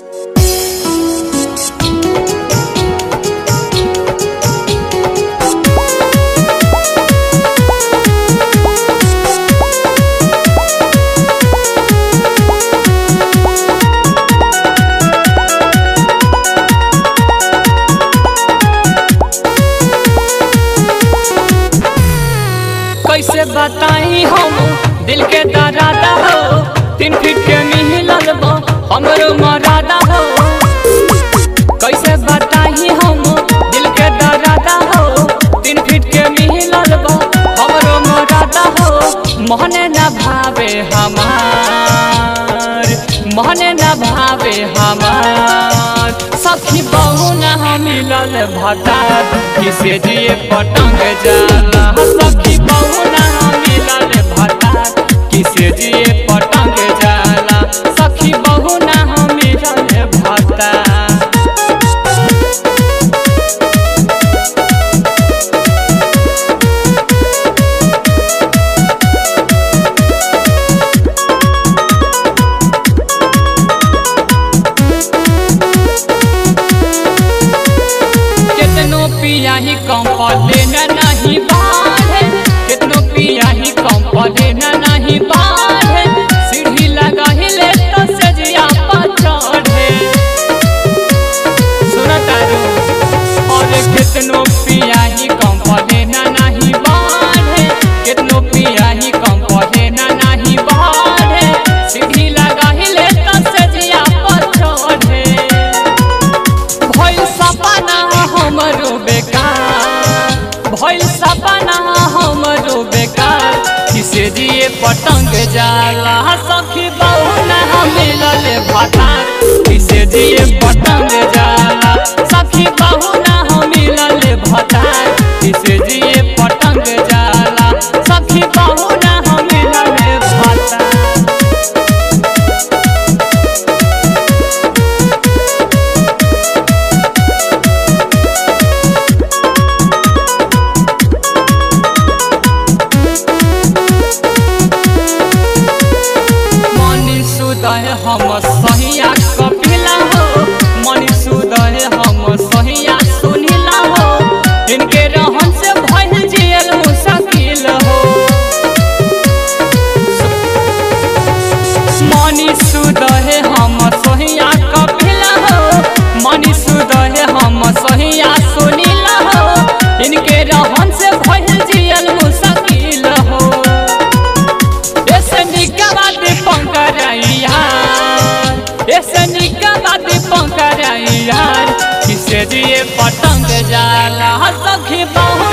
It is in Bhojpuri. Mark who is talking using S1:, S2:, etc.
S1: कैसे बताई हम दिल के दरादा हो तीन फीट के मिलल बा हमरो मरादा हो कैसे बताई हम दिल के दरादा हो तीन फीट के मिलल बा हमरो मरादा हो मोहने न भावे हमार मोहने न भावे हमार सखी बहु न मिलल भटार किसे जिए पटंग जाला सखी बहु न मिलल भटार किसे जिए पटंग जाला सखी बहु न मिलल भटार कितनो पिया ही कम पले न नहीं बाढ़े कितनो पिया ही कम पले न नहीं बाढ़े सीढ़ी लगा ही ले तो सजिया पर चढ़े सुनता रो और कितनो पिया ही कम पले न नहीं बाढ़े कितनो पिया ही कम पले न नहीं बाढ़े सीढ़ी लगा ही ले तो सजिया पर चढ़े भइल सपना हमरो बेकार भइल सपना हमरो बेकार किसे दिए पतंग जाला सखी बहु न मिलल भतार किसे दिए पतंग जाला सखी बहु न मिलल भतार किसे दिए पतंग जाला सखी बहु न मिलल भतार मनी सुदय हम सहिया कपिला हो मनी सुदय हम सहिया सुनिला हो इनके रहन से भइल जियल मुश्किल हो मनी सुदय हम सहिया कपिला हो मनी सुदय हम सहिया सुनिला हो इनके रहन से भइल जियल मुश्किल हो ऐसे निकबाद पंकरैया ऐसे निकबाद पंकरैया किसे दिए पतंग जाला सखी बहु